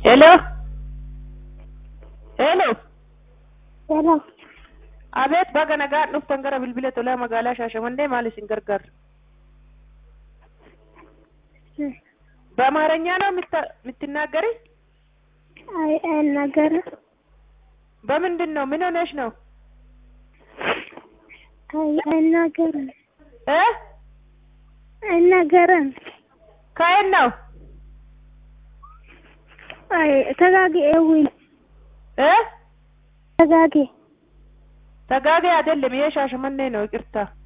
ሄሎ ሄሎ ሄሎ አቤት baga nagaan dhuftan gara bilbila tolaa magaalaa Shaashamannee maal isin gargaara? በአማርኛ ነው የምታ- የምትናገሪ? አይ አይናገርም። በምንድን ነው? ምን ሆነሽ ነው? አይ አይናገርም። እ አይናገርም። ከየት ነው? አይ ተጋጊ ኤዊን እ ተጋጊ ተጋጌ አይደለም፣ ይሄ ሻሸመኔ ነው። ይቅርታ